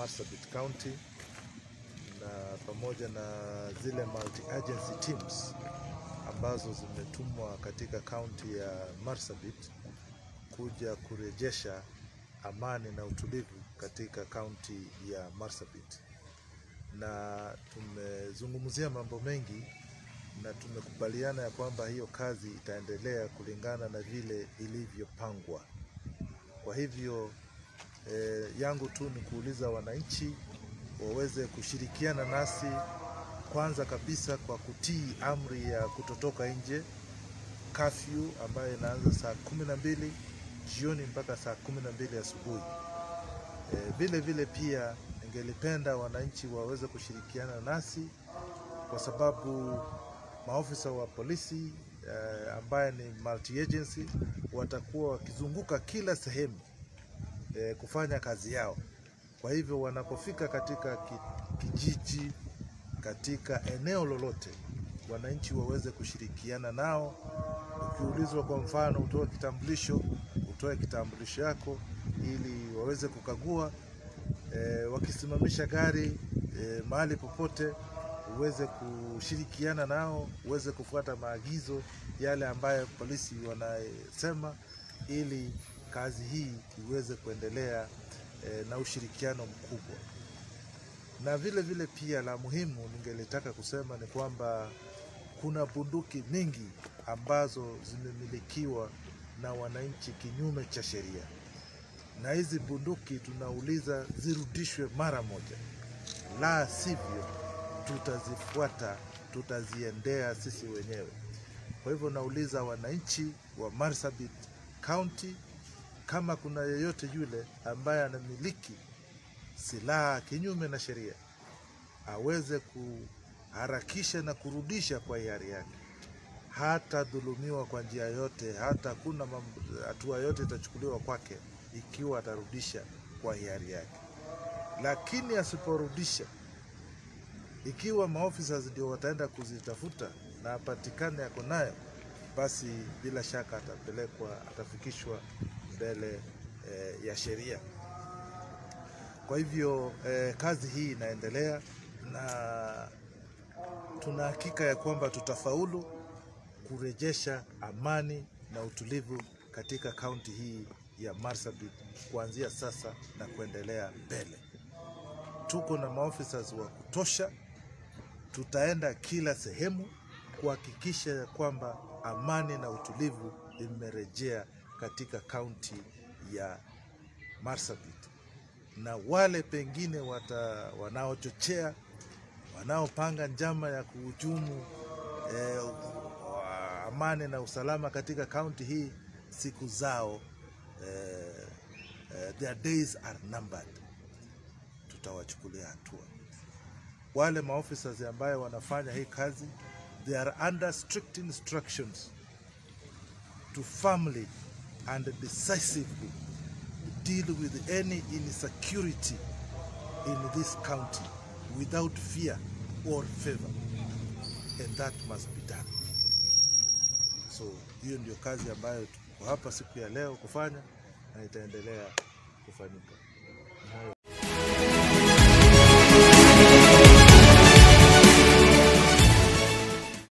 Marsabit County na pamoja na zile multi agency teams ambazo zimetumwa katika kaunti ya Marsabit kuja kurejesha amani na utulivu katika kaunti ya Marsabit, na tumezungumzia mambo mengi na tumekubaliana ya kwamba hiyo kazi itaendelea kulingana na vile ilivyopangwa. Kwa hivyo eh, yangu tu ni kuuliza wananchi waweze kushirikiana nasi kwanza kabisa kwa kutii amri ya kutotoka nje, kafyu ambayo inaanza saa kumi na mbili jioni mpaka saa kumi na mbili asubuhi. Eh, vile vile pia ningelipenda wananchi waweze kushirikiana nasi kwa sababu maofisa wa polisi eh, ambaye ni multi agency watakuwa wakizunguka kila sehemu eh, kufanya kazi yao. Kwa hivyo wanapofika katika ki- kijiji, katika eneo lolote, wananchi waweze kushirikiana nao. Ukiulizwa kwa mfano utoe kitambulisho, utoe kitambulisho yako ili waweze kukagua. E, wakisimamisha gari e, mahali popote uweze kushirikiana nao, uweze kufuata maagizo yale ambayo polisi wanasema, ili kazi hii iweze kuendelea e, na ushirikiano mkubwa. Na vile vile pia la muhimu ningelitaka kusema ni kwamba kuna bunduki mingi ambazo zimemilikiwa na wananchi kinyume cha sheria, na hizi bunduki tunauliza zirudishwe mara moja, la sivyo tutazifuata, tutaziendea sisi wenyewe. Kwa hivyo nauliza wananchi wa Marsabit County, kama kuna yeyote yule ambaye anamiliki silaha kinyume na sheria aweze kuharakisha na kurudisha kwa hiari yake. Hata dhulumiwa kwa njia yote, hata kuna mambo- hatua yote itachukuliwa kwake ikiwa atarudisha kwa hiari yake. Lakini asiporudisha, ikiwa maofisa ndio wataenda kuzitafuta na apatikane yako nayo, basi bila shaka atapelekwa, atafikishwa mbele eh, ya sheria. Kwa hivyo eh, kazi hii inaendelea na tuna hakika ya kwamba tutafaulu kurejesha amani na utulivu katika kaunti hii ya Marsabit kuanzia sasa na kuendelea mbele. Tuko na maofisa wa kutosha, tutaenda kila sehemu kuhakikisha ya kwamba amani na utulivu imerejea katika kaunti ya Marsabit na wale pengine wata, wanaochochea wanaopanga njama ya kuhujumu eh, wa- amani na usalama katika kaunti hii, siku zao eh, eh, their days are numbered. Tutawachukulia hatua wale maofficers ambayo wanafanya hii kazi, they are under strict instructions to firmly and decisively deal with any insecurity in this county without fear or favor and that must be done so hiyo ndio kazi ambayo tuko hapa siku ya leo kufanya na itaendelea kufanyika